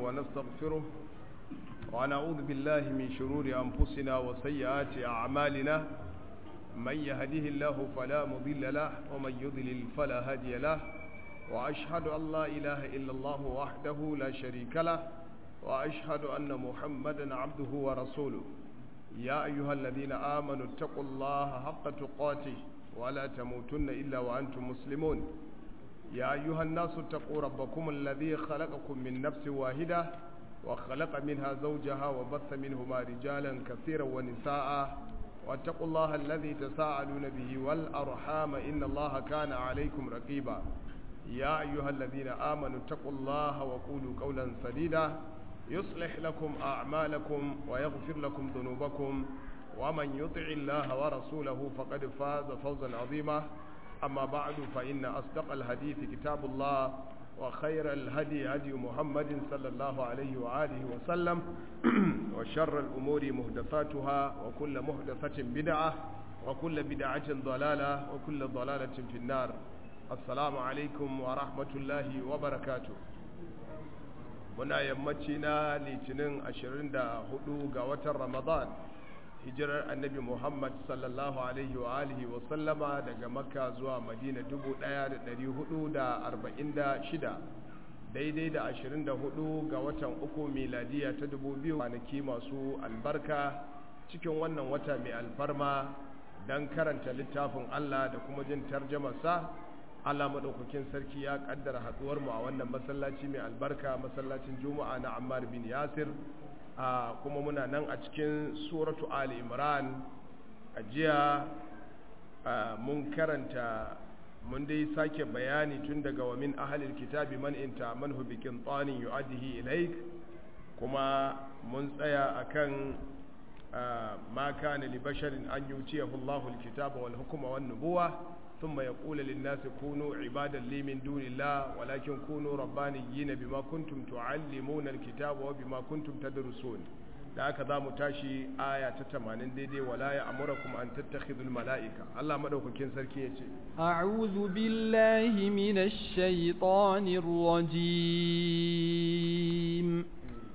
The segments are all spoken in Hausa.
ونستغفره ونعوذ بالله من شرور أنفسنا وسيئات أعمالنا من يهده الله فلا مضل له ومن يضلل فلا هادي له وأشهد أن لا إله إلا الله وحده لا شريك له وأشهد أن محمدا عبده ورسوله يا أيها الذين آمنوا اتقوا الله حق تقاته ولا تموتن إلا وأنتم مسلمون يا أيها الناس اتقوا ربكم الذي خلقكم من نفس واحدة وخلق منها زوجها وبث منهما رجالا كثيرا ونساء واتقوا الله الذي تساءلون به والأرحام إن الله كان عليكم رقيبا يا أيها الذين آمنوا اتقوا الله وقولوا قولا سديدا يصلح لكم أعمالكم ويغفر لكم ذنوبكم ومن يطع الله ورسوله فقد فاز فوزا عظيما أما بعد فإن أصدق الحديث كتاب الله وخير الهدي هدي محمد صلى الله عليه وآله وسلم وشر الأمور مهدفاتها وكل مهدفة بدعة وكل بدعة ضلالة وكل ضلالة في النار السلام عليكم ورحمة الله وبركاته muna yammaci na litinin 24 ga watan ramadan hijirar annabi muhammad sallallahu alaihi wa alihi wa sallama daga makka zuwa madina 1446 daidai da 24 ga watan uku miladiya ta 2000 kwanaki masu albarka cikin wannan wata mai alfarma don karanta littafin allah da kuma jin tarjamarsa Allah maɗaukakin sarki ya ƙaddara haɗuwar mu a wannan masallaci mai albarka masallacin juma'a na ammar bin yasir a kuma muna nan a cikin suratu ali imran a jiya mun karanta mun dai sake bayani tun daga wa min ahalil kitabi man inta manhu bikin tsanin yu'addihi ilaik kuma mun tsaya akan ma kana li basharin an yutiyahu Allahu al-kitaba wal hukma wan nubuwa ثم يقول للناس كونوا عبادا لي من دون الله ولكن كونوا ربانيين بما كنتم تعلمون الكتاب وبما كنتم تدرسون da haka za mu tashi aya ta tamanin daidai wala ya amurakum an tattakhidul mala'ika Allah madaukakin sarki ya ce a'udhu billahi minash shaitanir rajim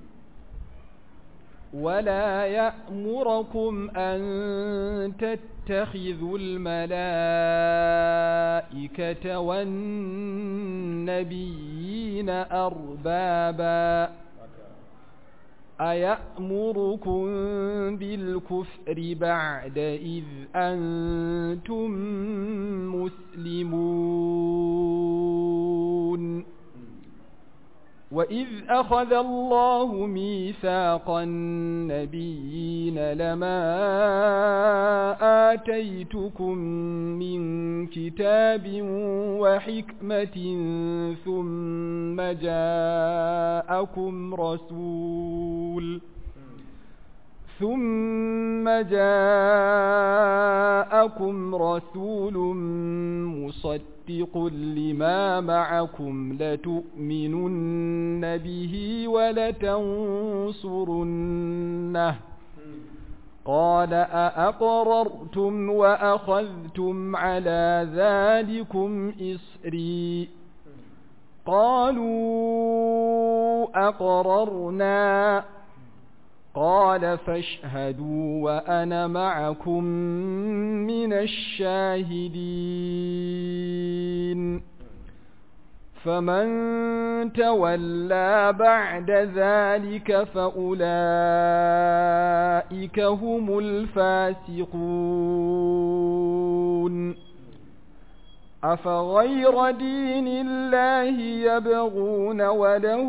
ولا يأمركم أن تتخذوا الملائكة والنبيين أربابا أيأمركم بالكفر بعد إذ أنتم مسلمون وإذ أخذ الله ميثاق النبيين لما آتيتكم من كتاب وحكمة ثم جاءكم رسول ثم جاءكم رسول مصدق لما معكم لتؤمنن به ولتنصرنه قال أأقررتم وأخذتم على ذلكم إسري قالوا أقررنا قال فاشهدوا وأنا معكم من الشاهدين فمن تولى بعد ذلك فأولئك هم الفاسقون أفغير دين الله يبغون وله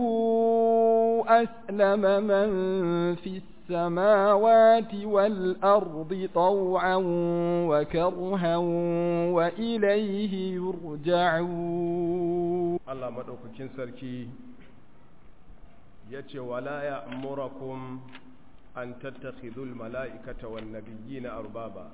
أسلم من في السماوات والأرض طوعا وكرها وإليه يرجعون الله مدوكين سركي يتي ولا يأمركم أن تتخذوا الملائكة والنبيين أربابا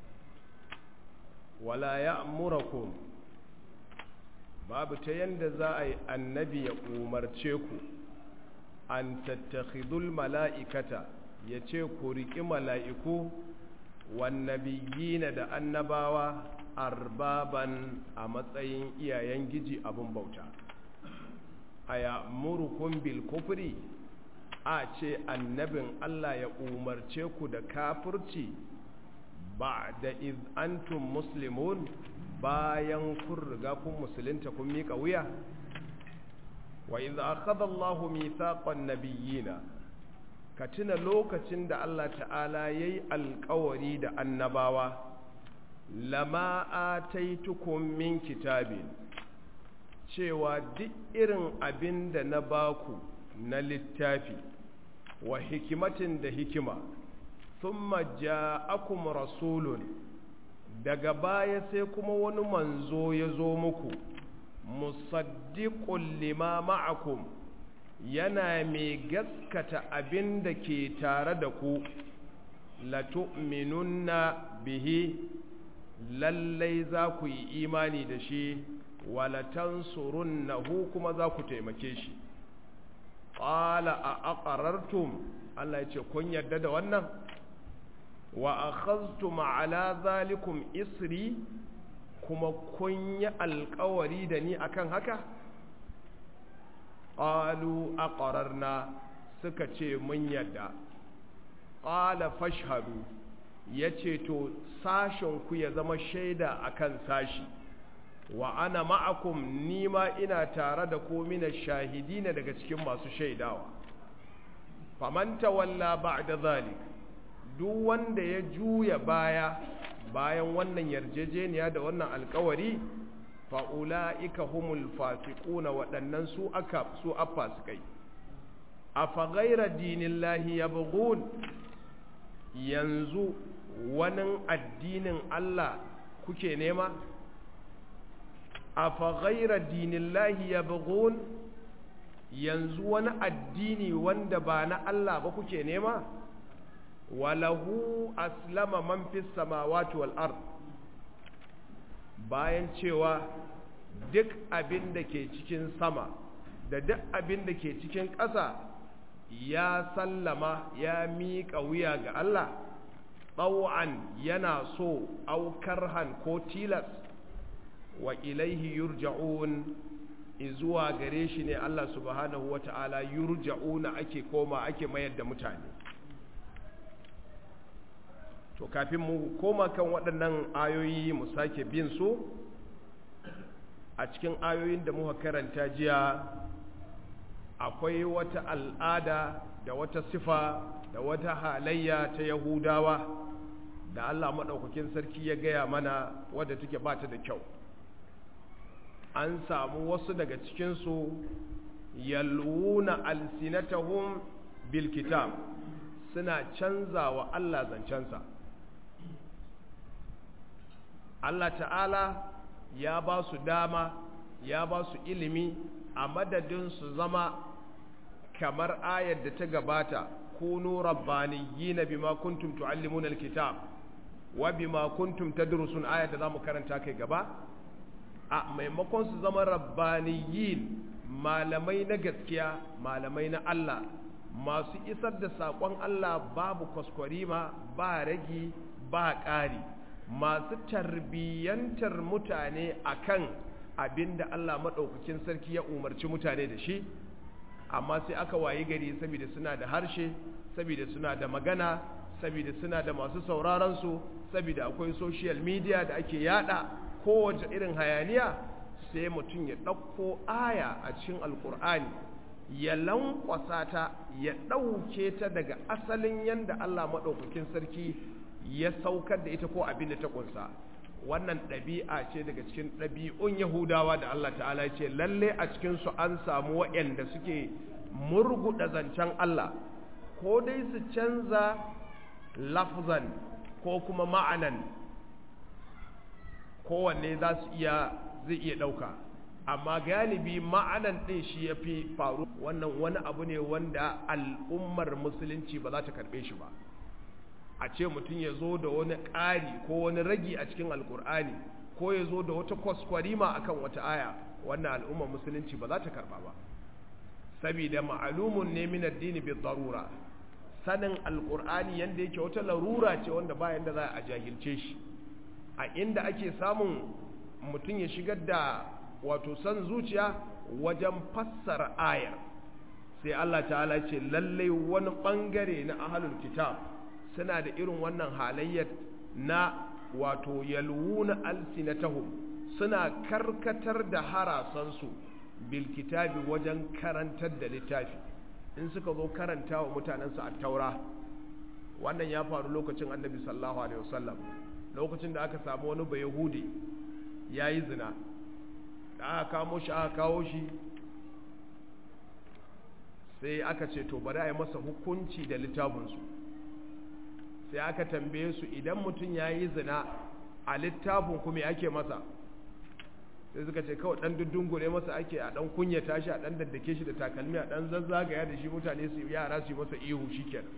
ولا يأمركم babu ta yanda za a yi annabi ya umarce ku an tattakhidul mala'ikata ya ce ku riƙi mala'iku wannabiyina da annabawa arbaban a matsayin iyayen giji abin bauta a ya murukun bil kufri a ce annabin Allah ya umarce ku da kafirci ba da iz antum muslimun bayan kun riga kun musulunta kun miƙa wuya wa iz akhadha Allahu mithaqan nabiyina ka tuna lokacin da Allah ta'ala yayi alƙawari da annabawa lama ataitukum min kitabin cewa duk irin abin da na baku na littafi wa hikimatin da hikima thumma ja'akum rasulun daga baya sai kuma wani manzo ya zo muku musaddiqul lima ma'akum yana mai gaskata abin da ke tare da ku latu'minunna bihi lallai za ku yi imani da shi walatansurunnahu kuma za ku taimake shi qala a aqarartum Allah ya ce kun yarda da wannan wa akhadhtum ala zalikum isri kuma kun yi alkawari da ni akan haka qalu aqararna suka ce mun yarda qala fashhadu yace to sashen ku ya zama shaida akan sashi wa ana ma'akum nima ina tare da ku mina shahidina daga cikin masu shaidawa faman tawalla ba'da zalik duk wanda ya juya baya bayan wannan yarjejeniya da wannan alkawari fa ulaika humul fasiquna waɗannan su aka su afasikai afa ghayra dinillahi yabghun yanzu wani addinin Allah kuke nema afa ghayra dinillahi yabghun yanzu wani addini wanda ba na Allah ba kuke nema walahu aslama man fis samawati wal ard bayan cewa duk abin da ke cikin sama da duk abin da ke cikin ƙasa ya sallama ya miƙa wuya ga Allah ɗau'an yana so aukar han ko tilas wa ilaihi yurja'un izuwa gare shi ne Allah subhanahu wa ta'ala yurja'una ake koma ake mayar da mutane to kafin mu koma kan waɗannan ayoyi mu sake bin su a cikin ayoyin da muka karanta jiya akwai wata al'ada da wata sifa da wata halayya ta yahudawa da Allah maɗaukakin sarki ya gaya mana wadda take bata da kyau an samu wasu daga cikinsu yalwuna alsinatahum bil kitab suna canza wa Allah zancensa Allah ta'ala ya ba su dama ya ba su ilimi a madadin su zama kamar ayar da ta gabata kunu rabbaniyina bima kuntum tuallimuna alkitab wa bima kuntum tadrusun ayar da zamu karanta kai gaba a maimakon su zama rabbaniyin malamai na gaskiya malamai na Allah masu isar da saƙon Allah babu kwaskwarima ba ragi ba ƙari masu tarbiyyantar mutane akan abin da Allah maɗaukakin sarki ya umarci mutane da shi amma sai aka wayi gari saboda suna da harshe saboda suna da magana saboda suna da masu sauraronsu saboda akwai social media da ake yada kowace irin hayaniya sai mutum ya ɗauko aya a cikin alkur'ani ya lankwasa ta ya ɗauke ta daga asalin yadda Allah maɗaukakin sarki ya saukar da ita ko abin da ta ƙunsa wannan ɗabi'a ce daga cikin ɗabi'un yahudawa da Allah ta'ala ya ce lalle a cikinsu an samu waɗanda suke murguɗa zancen Allah ko dai su canza lafzan ko kuma ma'anan kowanne za su iya zai iya ɗauka amma galibi ma'anan ɗin shi ya fi faru wannan wani abu ne wanda al'ummar musulunci ba za ta karɓe shi ba a ce mutum ya zo da wani ƙari ko wani ragi a cikin alkur'ani ko ya zo da wata kwaskwarima a kan wata aya wannan al'ummar musulunci ba za ta karɓa ba saboda ma'alumun ne min addini bi darura sanin alkur'ani yanda yake wata larura ce wanda bayan da za a jahilce shi a inda ake samun mutum ya shigar da wato san zuciya wajen fassara ayar sai Allah ta'ala ce lallai wani bangare na ahlul kitab suna da irin wannan halayyar na wato yalwuna alsinatahum suna karkatar da harasansu bil kitabi wajen karantar da littafi in suka zo karanta wa mutanensu a taura wannan ya faru lokacin annabi sallallahu alaihi wasallam lokacin da aka samu wani bai yahudi ya yi zina da aka kamo shi aka kawo shi sai aka ce to bari a yi masa hukunci da littafinsu sai aka tambaye su idan mutum ya yi zina a littafin kuma ake masa sai suka ce kawai dan dundungure masa ake a dan kunyata shi a dan daddake shi da takalmi a dan zazzagaya da shi mutane su yara su yi masa ihu shikenan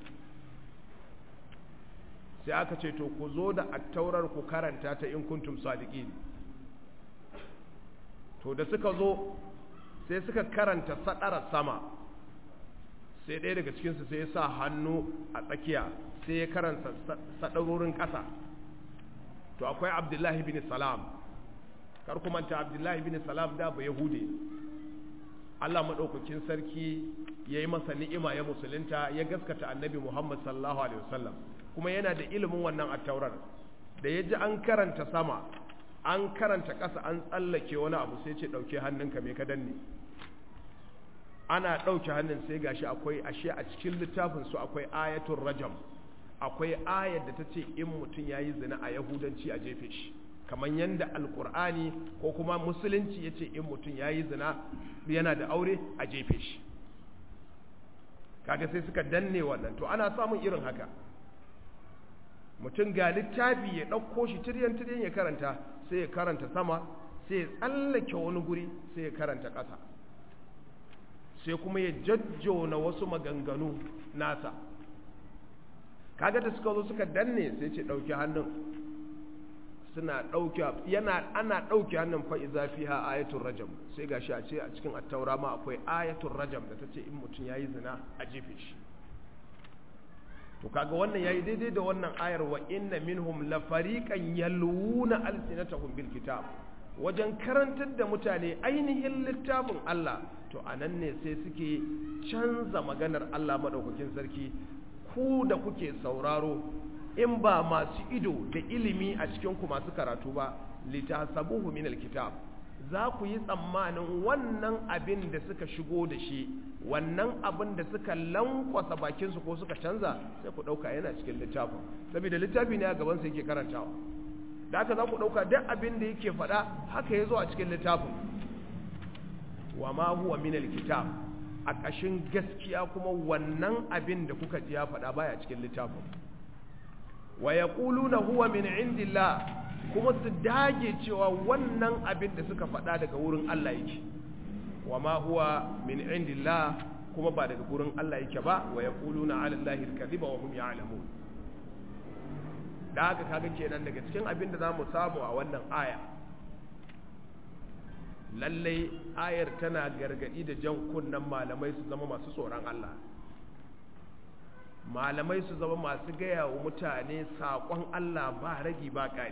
sai aka ce to ku zo da attaurar ku karanta ta in kuntum sadiqin to da suka zo sai suka karanta sadara sama sai ɗaya daga cikinsu sai ya sa hannu a tsakiya sai ya karanta sadarorin ƙasa to akwai abdullahi bin salam kar ku manta abdullahi bin salam da ba yahude Allah maɗaukakin sarki ya yi masa ni'ima ya musulunta ya gaskata annabi Muhammad sallallahu alaihi wasallam kuma yana da ilimin wannan attaurar da ya ji an karanta sama an karanta ƙasa an tsallake wani abu sai ce ɗauke hannunka mai ka danne ana ɗauke hannun sai gashi akwai ashe a cikin littafin su akwai ayatul rajam akwai ayar da ta ce in mutum ya yi zina a yahudanci a jefe shi kamar yadda alkur'ani ko kuma musulunci ya ce in mutum ya yi zina yana da aure a jefe shi kaga sai suka danne wannan to ana samun irin haka mutum ga littafi ya ɗauko shi tiryan-tiryan ya karanta sai ya karanta sama sai ya tsallake wani guri sai ya karanta ƙasa sai kuma ya jajjona wasu maganganu nasa kaga da suka zo suka danne sai ce ɗauki hannun suna ɗauki yana ana ɗauki hannun fa iza fiha ayatul rajam sai gashi a ce a cikin attaura ma akwai ayatul rajam da tace in mutum yayi zina a jefe shi to kaga wannan yayi daidai da wannan ayar wa inna minhum la fariqan yalwuna alsinatahum bil kitab wajen karantar da mutane ainihin littafin Allah to anan ne sai suke canza maganar Allah madaukakin sarki ku da kuke sauraro in ba masu ido da ilimi a cikin ku masu karatu ba litasabuhu min alkitab za ku yi tsammanin wannan abin da suka shigo da shi wannan abin da suka lankwasa bakinsu ko suka canza sai ku ɗauka yana cikin littafin saboda littafi ne a gabansa yake karantawa da haka za ku ɗauka duk abin da yake faɗa haka ya zo a cikin littafin wa ma huwa min alkitab a ƙashin gaskiya kuma wannan abin da kuka ji ya faɗa baya cikin littafin wa yaquluna huwa min indillah kuma su dage cewa wannan abin da suka faɗa daga wurin Allah yake wa ma huwa min indillah kuma ba daga wurin Allah yake ba wa yaquluna ala allahi alkadhiba wa hum ya'lamun da haka kaga kenan daga cikin abin da zamu samu a wannan aya lallai ayar tana gargadi da jan kunnen malamai su zama masu tsoron Allah malamai su zama masu gaya wa mutane saƙon Allah ba ragi ba ƙari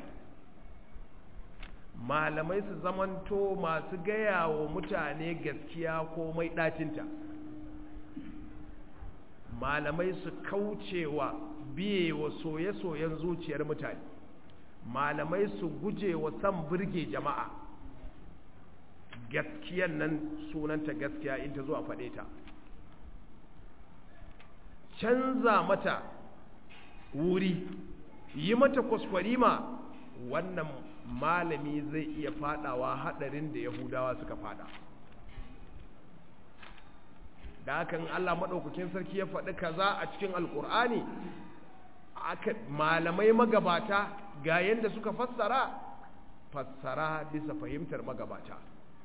malamai su zamanto masu gaya wa mutane gaskiya ko mai ɗacinta malamai su kaucewa biye wa soye-soyen zuciyar mutane malamai su guje wa san birge jama'a gaskiyan nan sunanta gaskiya in ta zo a faɗe ta canza mata wuri yi mata kwaskwarima wannan malami zai iya fadawa hadarin da yahudawa suka fada da hakan Allah maɗaukakin sarki ya faɗi kaza a cikin alkur'ani aka malamai magabata ga yadda suka fassara fassara bisa fahimtar magabata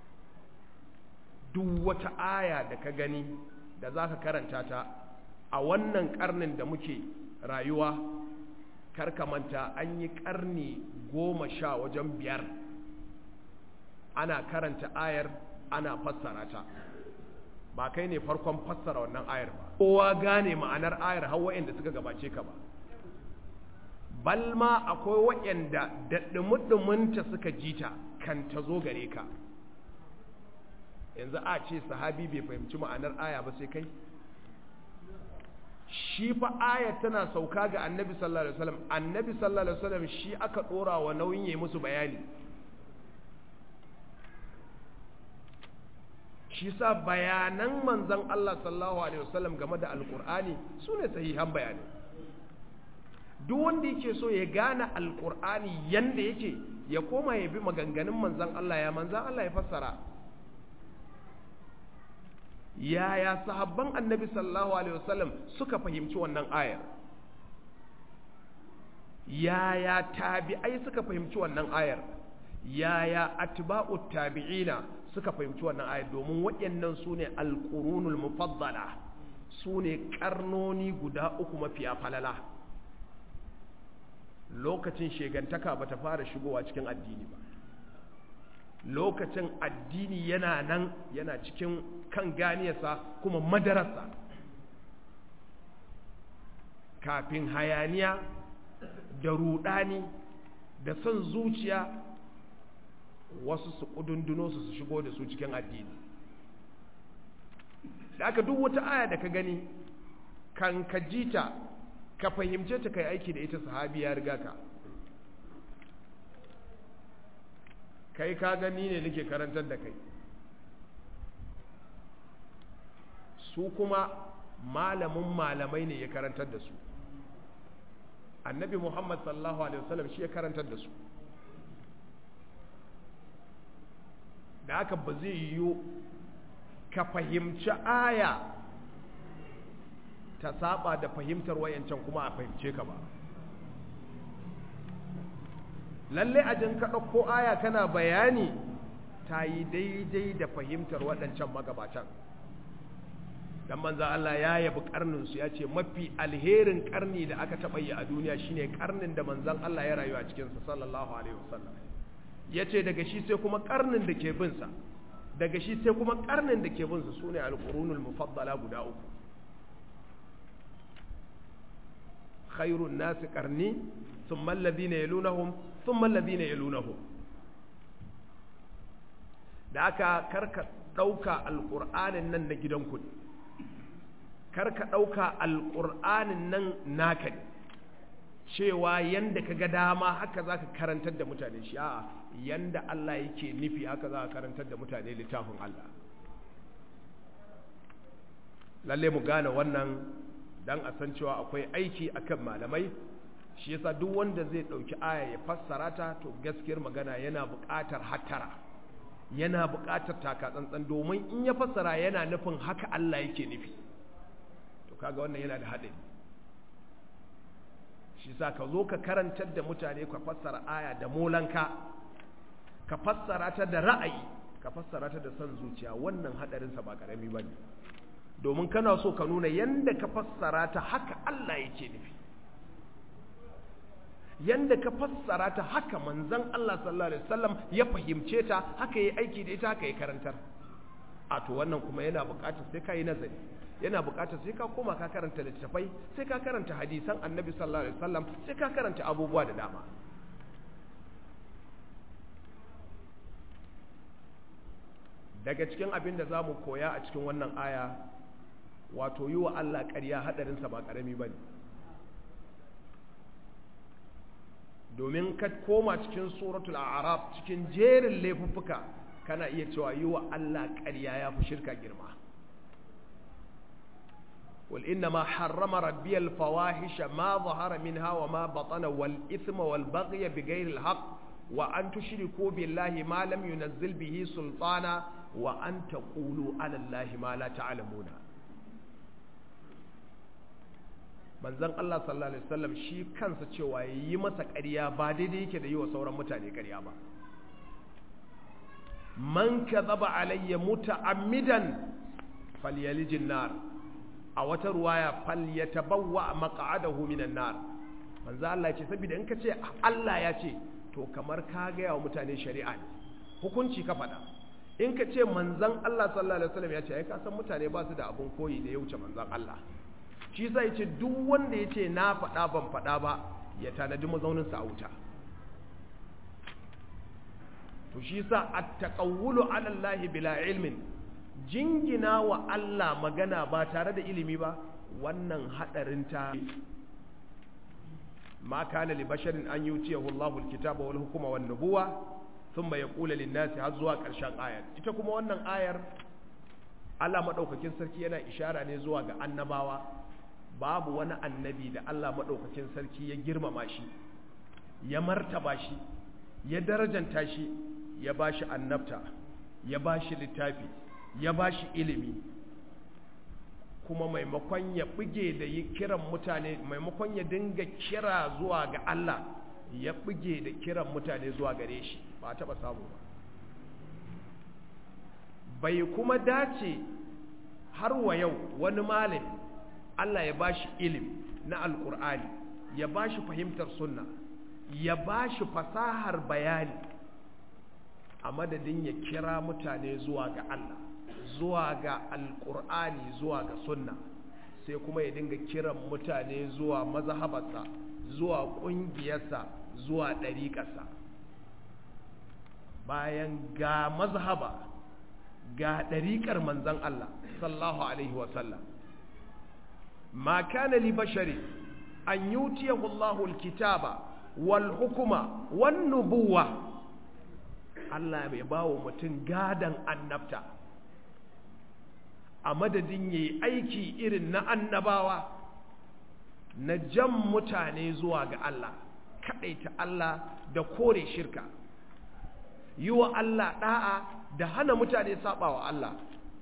duk wata aya da ka gani da za ka karanta ta a wannan karnin da muke rayuwa manta an yi karni goma sha wajen biyar ana karanta ayar ana fassara ta ba kai ne farkon fassara wannan ayar ba kowa gane ma'anar ayar har wa'anda suka gabace ka ba balma akwai wa'anda da ɗumi suka jita kan ta zo gare ka yanzu a ce sahabi bai fahimci ma'anar aya ba sai kai shi fa aya tana sauka ga annabi sallallahu alaihi wasallam annabi sallallahu alaihi wasallam shi aka dora wa nauyin yayi musu bayani shi sa bayanan manzon Allah sallallahu alaihi wasallam game da alqur'ani sune sahihan bayanai duk wanda yake so ya gane alqur'ani yanda yake ya koma ya bi maganganun manzon Allah ya manzon Allah ya fassara yaya sahabban annabi sallallahu alaihi wasallam suka fahimci wannan ayar yaya tabi'ai suka fahimci wannan ayar yaya atba'u tabi'ina suka fahimci wannan ayar domin waɗannan su ne alƙurunul mufaddala su ne ƙarnoni guda uku mafiya falala lokacin shegantaka ba ta fara shigowa cikin addini ba lokacin addini yana nan yana cikin kan ganiyarsa kuma madarasa kafin hayaniya da rudani da son zuciya wasu su kudunduno su su shigo da su cikin addini da aka duk wata aya da ka gani kan ka jita ka fahimce ta kai aiki da ita sahabi ya riga ka kai ka gani ne nake karantar da kai su kuma malamin malamai ne ya karantar da su annabi muhammad sallallahu alaihi wasallam shi ya karantar da su da aka ba zai yiwu ka fahimci aya ta saba da fahimtar wayancan kuma a fahimce ka ba lalle a jin ka ɗauko aya kana bayani ta yi daidai da fahimtar waɗancan magabatan dan manzan Allah ya yabi karninsu ya ce mafi alherin karni da aka taɓa yi a duniya shine karnin da manzan Allah ya rayu a cikinsa sallallahu alaihi wasallam ya ce daga shi sai kuma karnin da ke binsa daga shi sai kuma karnin da ke binsa su ne alƙurunul mufaddala guda uku khairun nasi karni ثم الذين يلونهم ثم الذين يلونهم da aka karka ɗauka alƙur'anin nan na gidanku ne karka ɗauka alƙur'anin nan naka ne cewa yanda ka ga dama haka za ka karantar da mutane shi a'a yanda Allah yake nufi haka za ka karantar da mutane littafin Allah lalle mu gane wannan don a san cewa akwai aiki akan malamai shi yasa duk wanda zai dauki aya ya fassara ta to gaskiyar magana yana buƙatar hattara yana buƙatar taka tsantsan domin in ya fassara yana nufin haka Allah yake nufi to kaga wannan yana da haɗari shi yasa ka zo ka karantar da mutane ka fassara aya da molanka ka fassara ta da ra'ayi ka fassara ta da son zuciya wannan haɗarinsa ba ƙarami ba ne domin kana so ka nuna yanda ka fassara ta haka Allah yake nufi yanda ka fassara ta haka manzon Allah sallallahu alaihi wasallam ya fahimce ta haka yi aiki da ita haka yi karantar a to wannan kuma yana buƙatar sai ka yi nazari yana buƙatar sai ka koma ka karanta littattafai sai ka karanta hadisan annabi sallallahu alaihi wasallam sai ka karanta abubuwa da dama daga cikin abin da za mu koya a cikin wannan aya wato yi wa Allah ƙarya haɗarinsa ba ƙarami ba ne domin ka koma cikin suratul araf cikin jerin laifuffuka kana iya cewa yi wa Allah ƙarya ya fi shirka girma قل إنما حرم ربي الفواحش ما ظهر منها وما بطن والإثم والبغي بغير الحق وأن تشركوا بالله ما لم ينزل به سلطانا وأن تقولوا على الله ما لا تعلمون manzon Allah sallallahu alaihi wasallam shi kansa cewa yi masa ƙarya ba daidai yake da yi wa sauran mutane ƙarya ba man kadhaba alayya muta'ammidan falyalijin nar a wata ruwaya falyatabawwa maq'adahu minan nar manzo Allah ya ce saboda in ka ce Allah ya ce to kamar ka ga yawa mutane shari'a ne hukunci ka faɗa in ka ce manzon Allah sallallahu alaihi wasallam ya ce ai ka san mutane ba su da abun koyi da ya wuce manzon Allah shi sa ya ce duk wanda ya ce na faɗa ban faɗa ba ya tanadi mazauninsa a wuta to shi sa a taƙawulu alallahi bila ilmin jingina wa Allah magana ba tare da ilimi ba wannan hadarin ta ma kana li basharin an yutiyahu Allahu al-kitaba wal hukma wan nubuwa thumma yaqulu lin-nasi har zuwa karshen ayar ita kuma wannan ayar Allah madaukakin sarki yana ishara ne zuwa ga annabawa babu wani annabi da Allah madaukakin sarki ya girmama shi ya martaba shi ya darajanta shi ya bashi annabta ya bashi littafi ya bashi ilimi kuma maimakon ya buge da yi kiran mutane maimakon ya dinga kira zuwa ga Allah ya buge da kiran mutane zuwa gare shi ba a taba samu ba bai kuma dace har wa yau wani malami Allah ya bashi ilimi na alkur'ani ya bashi fahimtar sunna ya bashi fasahar bayani a madadin ya kira mutane zuwa ga Allah zuwa ga alkur'ani zuwa ga sunna sai kuma ya dinga kiran mutane zuwa mazhabarsa zuwa ƙungiyarsa zuwa ɗariƙarsa bayan ga mazhaba ga ɗariƙar manzan Allah sallahu alaihi wasallam ma kana li bashari an yutiyahu Allahu alkitaba wal hukuma wan nubuwa Allah bai bawo mutum gadan annabta a madadin yayi aiki irin na annabawa na jan mutane zuwa ga Allah kadaita Allah da kore shirka yi wa Allah da'a da hana mutane sabawa Allah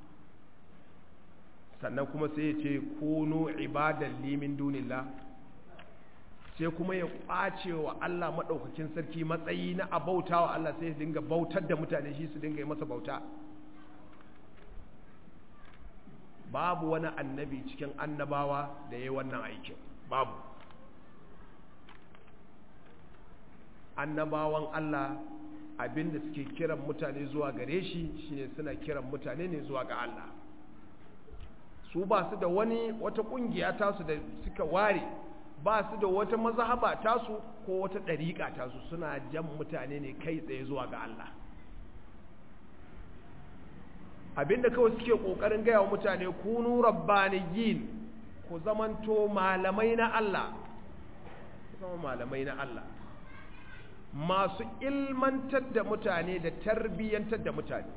sannan kuma sai ya ce kunu ibadan limin dunillah sai kuma ya kwace wa Allah maɗaukakin sarki matsayi na abauta wa Allah sai ya dinga bautar da mutane shi su dinga yi masa bauta babu wani annabi cikin annabawa da ya yi wannan aikin babu annabawan Allah abinda suke kiran mutane zuwa gare shi shine suna kiran mutane ne zuwa ga Allah su ba su da wani wata kungiya tasu da suka ware ba su da wata mazhaba tasu ko wata ɗariƙa tasu suna jan mutane ne kai tsaye zuwa ga Allah abinda kawai suke ƙoƙarin gaya wa mutane kunu rabbaniyin ku zamanto malamai na Allah zama malamai na Allah masu ilmantar da mutane da tarbiyyantar da mutane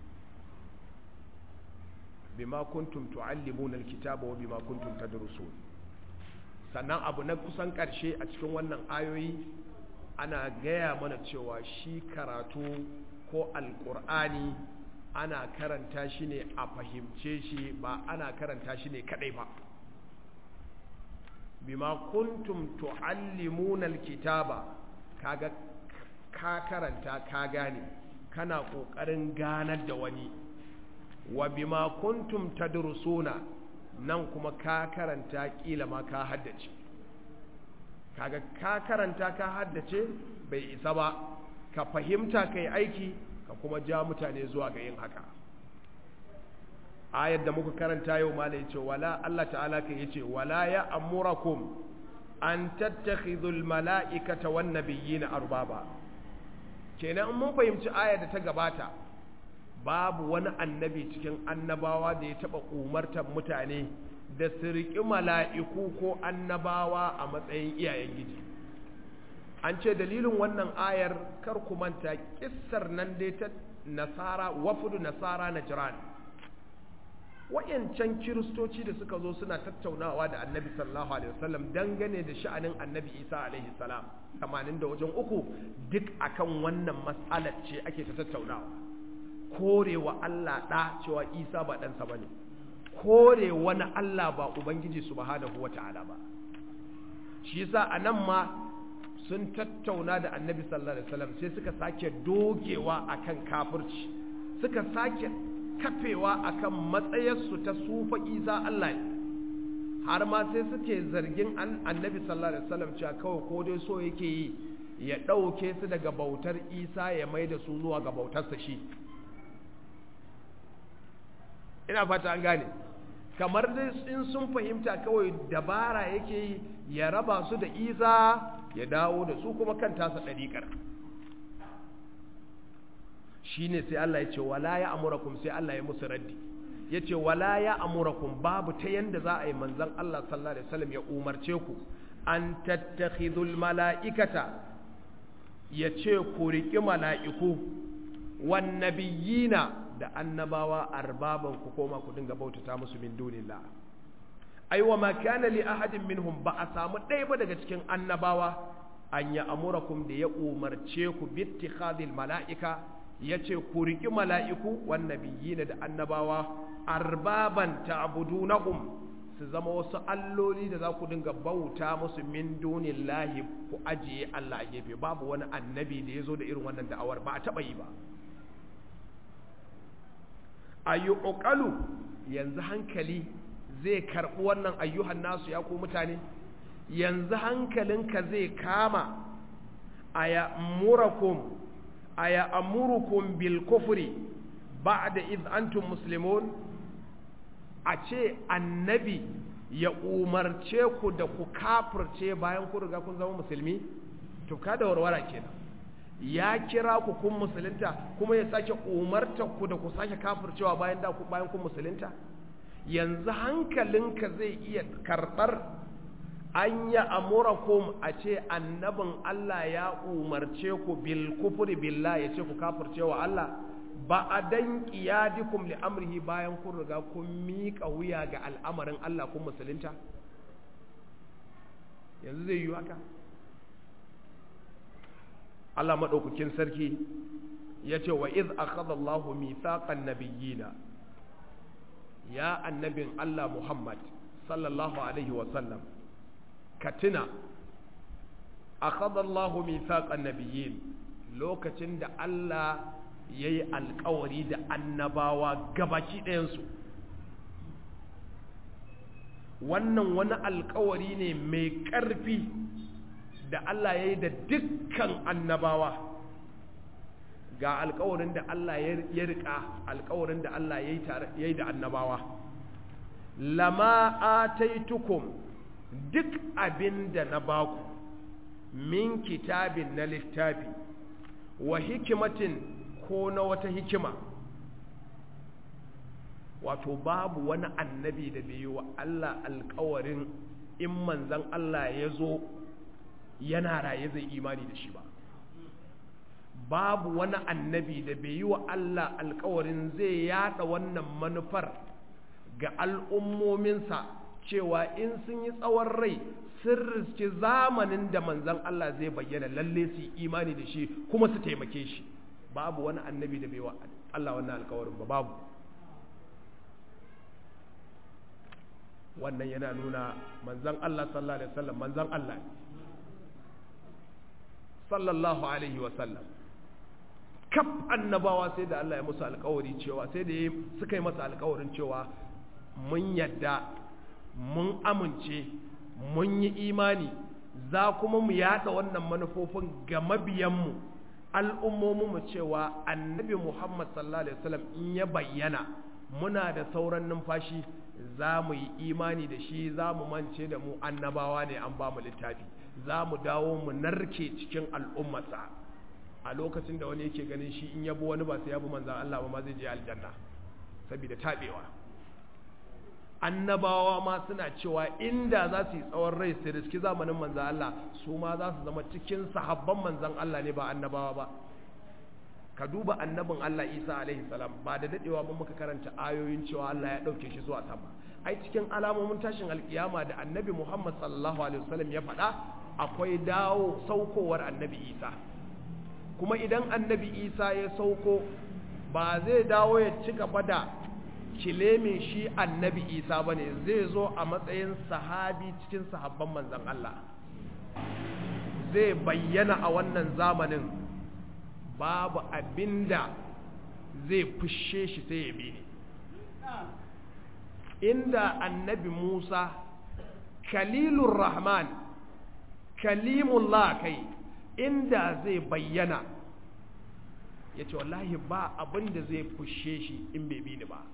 bima kuntum tuallimuna alkitaba wa bima kuntum tadrusun sannan abu na kusan karshe a cikin wannan ayoyi ana gaya mana cewa shi karatu ko alkur'ani ana karanta shi ne a fahimce shi ba ana karanta shi ne kadai ba bima kuntum tuallimuna alkitaba kaga ka karanta ka gane kana kokarin ganar da wani wa bima kuntum tadrusuna nan kuma ka karanta kila ma ka haddace kaga ka karanta ka haddace bai isa ba ka fahimta kai aiki ka kuma ja mutane zuwa ga yin haka ayar da muka karanta yau ma da yace wala Allah ta'ala kai yace wala ya amurakum an tattakhidhul mala'ikata wan nabiyina arbaba kenan mun fahimci ayar da ta gabata babu wani annabi cikin annabawa da ya taɓa umartar mutane da su riƙi mala'iku ko annabawa a matsayin iyayen giji an ce dalilin wannan ayar kar ku manta kissar nan dai ta nasara wafudu nasara na jiran wayancan kiristoci da suka zo suna tattaunawa da annabi sallallahu alaihi wasallam dangane da sha'anin annabi isa alaihi salam tamanin da wajen uku duk akan wannan matsalar ce ake ta tattaunawa korewa Allah ɗa cewa Isa ba ɗansa ba ne, kore wani Allah ba Ubangiji subhanahu wa ta'ala ba. Shi yasa a nan ma sun tattauna da annabi sallallahu Alaihi wasallam sai suka sake dogewa akan kafirci, suka sake kafewa akan matsayarsu ta sufa Isa Allah ne. Har ma sai suke zargin annabi sallallahu Alaihi wasallam cewa kawai ko dai so yake yi ya ɗauke su daga bautar Isa ya mai da su zuwa ga bautarsa shi. ina fata an gane kamar in sun fahimta kawai dabara yake yi ya raba su da isa ya dawo da su kuma kan tasa ɗariƙar shi ne sai Allah ya ce wala ya amurakum sai Allah ya musu raddi yace wala ya amurakum babu ta yanda za a yi manzon Allah sallallahu alaihi wasallam ya umarce ku an tattakhidul mala'ikata yace ku riki mala'iku wan nabiyina da annabawa arbaban ku koma ku dinga bautata musu min dunillah aiwa ma kana li ahadin minhum ba a samu ɗaya ba daga cikin annabawa an ya amurakum da ya umarce ku bittikhadil mala'ika yace ku riki mala'iku wan nabiyina da annabawa arbaban ta'budunahum su zama wasu alloli da za ku dinga bauta musu min dunillahi ku ajiye Allah a gefe babu wani annabi da ya zo da irin wannan da'awar ba a taɓa yi ba ayyuƙaƙalu yanzu hankali zai karɓi wannan ayyuhan nasu ya ku mutane yanzu hankalinka zai kama a ya murakum a ya amurukum bil kufri ba'da iz antum muslimun a ce annabi ya umarce ku da ku kafirce bayan ku riga kun zama musulmi to ka da warwara kenan ya kira ku kun musulunta kuma ya sake umarta ku da ku sake kafircewa bayan da ku bayan kun musulunta yanzu hankalinka zai iya karɓar an ya amurakum a ce annabin Allah ya umarce ku bil kufri billah ya ce ku kafircewa Allah ba a dan qiyadikum li amrihi bayan kun riga kun miƙa wuya ga al'amarin Allah kun musulunta yanzu zai yi haka Allah maɗaukakin sarki ya ce wa iz akhadha Allahu mithaqan nabiyyina ya annabin Allah Muhammad sallallahu alaihi wa sallam ka tuna akhadha Allahu mithaqan nabiyyin lokacin da Allah yayi alƙawari da annabawa gabaki ɗayansu wannan wani alƙawari ne mai ƙarfi da Allah ya yi da dukkan annabawa ga alkawarin da Allah ya rika alkawarin da Allah ya yi da annabawa lama ataitukum duk abin da na baku min kitabin na littafi wa hikimatin ko na wata hikima wato babu wani annabi da bai yi wa Allah alkawarin in manzan Allah ya zo yana raye zai imani da shi ba babu wani annabi da bai yi wa Allah alkawarin zai yada wannan manufar ga al'ummominsa cewa in sun yi tsawon rai sun riski zamanin da manzan Allah zai bayyana lalle su yi imani da shi kuma su taimake shi babu wani annabi da bai wa Allah wannan alkawarin ba babu wannan yana nuna manzan Allah sallallahu alaihi wasallam manzan Allah sallallahu alaihi wasallam kaf annabawa sai da Allah ya musu alkawari cewa sai da suka yi masa alkawarin cewa mun yadda mun amince mun yi imani za kuma mu yada wannan manufofin ga mabiyanmu al'ummominmu cewa annabi Muhammad sallallahu alaihi wasallam in ya bayyana muna da sauran numfashi za mu yi imani da shi za mu mance da mu annabawa ne an ba mu littafi za mu dawo mu narke cikin al'ummarsa a lokacin da wani yake ganin shi in yabo wani ba sai yabo manzan Allah ba ma zai je aljanna saboda tabewa annabawa ma suna cewa inda za su yi tsawon rai su riski zamanin manzan Allah su ma za su zama cikin sahabban manzan Allah ne ba annabawa ba ka duba annabin Allah Isa alaihi salam ba da dadewa ba muka karanta ayoyin cewa Allah ya dauke shi zuwa sama ai cikin alamomin tashin alkiyama da annabi Muhammad sallallahu alaihi wasallam ya faɗa akwai dawo saukowar annabi Isa kuma idan annabi Isa ya sauko ba zai dawo ya ci gaba da kilemin shi annabi Isa bane zai zo a matsayin sahabi cikin sahabban manzon Allah zai bayyana a wannan zamanin babu abinda zai fushe shi sai ya bi inda annabi Musa kalilur rahman kalimullah kai inda zai bayyana ya ce wallahi ba abinda zai fushe shi in bai bi ni ba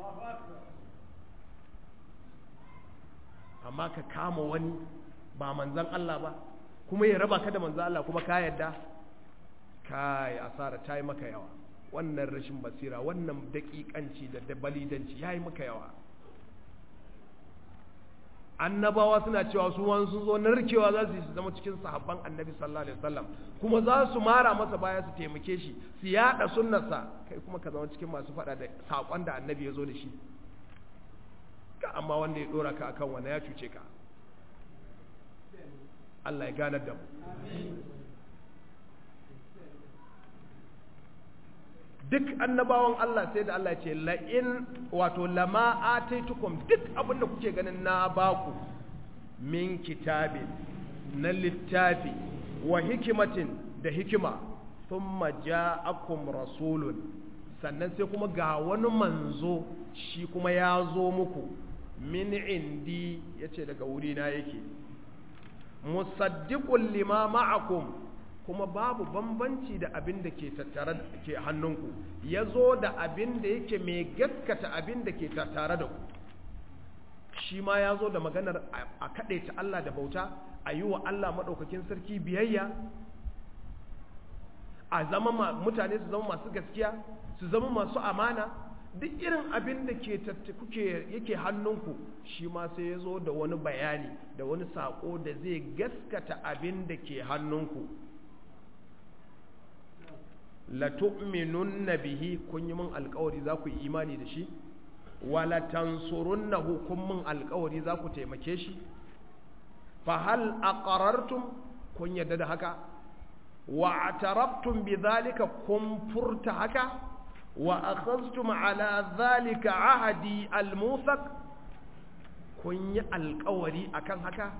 amma ka kama wani ba manzan Allah ba kuma ya raba ka da manzan Allah kuma ka yadda kai asara ta yi maka yawa wannan rashin basira wannan daƙiƙanci da dabalidanci ya yi maka yawa annabawa suna cewa su wani sun zo narkewa za su yi su zama cikin sahabban annabi sallallahu alaihi wasallam kuma za su mara masa baya su taimake shi su yada sunnarsa kai kuma ka zama cikin masu faɗa da saƙon da annabi ya zo da shi ka amma wanda ya ɗora ka akan wani ya cuce ka Allah ya ganar da mu duk annabawan Allah sai da Allah ce la'in wato lama ataitukum duk abin da kuke ganin na baku min kitabin na littafi wa hikimatin da hikima thumma ja'akum rasulun sannan sai kuma ga wani manzo shi kuma ya zo muku min indi yace daga wurina yake musaddiqul lima ma'akum kuma babu bambanci da abin da ke tattare ke hannunku ya zo da abin da yake mai gaskata abin da ke tattare da ku shi ma ya zo da maganar a kaɗaita Allah da bauta a yi wa Allah maɗaukakin sarki biyayya a zama mutane su zama masu gaskiya su zama masu amana duk irin abin da ke kuke yake hannunku shi ma sai ya zo da wani bayani da wani saƙo da zai gaskata abin da ke hannunku latu'minunna bihi kun yi min alkawari za ku yi imani da shi wala tansurunnahu kun min alkawari za ku taimake shi fa hal aqarartum kun yadda da haka wa atarabtum bidhalika kun furta haka wa akhadhtum ala dhalika ahadi almuthaq kun yi alkawari akan haka